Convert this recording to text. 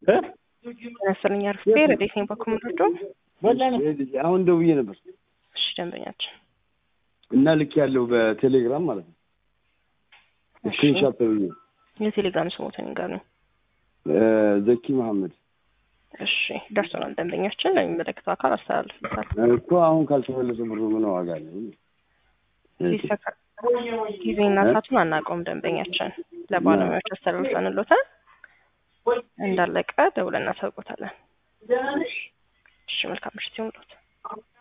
መሰለኝ አርፍቴ ረዴት ነኝ በኮምዶዶ አሁን ደውዬ ነበር እሺ ደንበኛችን እና ልክ ያለው በቴሌግራም ማለት ነው ስክሪንሻት ተብዬ የቴሌግራም ስሞትን ንገር ነው ዘኪ መሐመድ እሺ ደርሶናል ደንበኛችን ለሚመለከተው አካል አስተላልፍበታል እኮ አሁን ካልተመለሰ ብሩ ምን ዋጋ አለው ጊዜና ሰዓቱን አናውቀውም ደንበኛችን ለባለሙያዎች አስተላልፈንሎታል እንዳለቀ ደውለን እናሳውቆታለን እሺ መልካም ምሽት ይሁንልዎት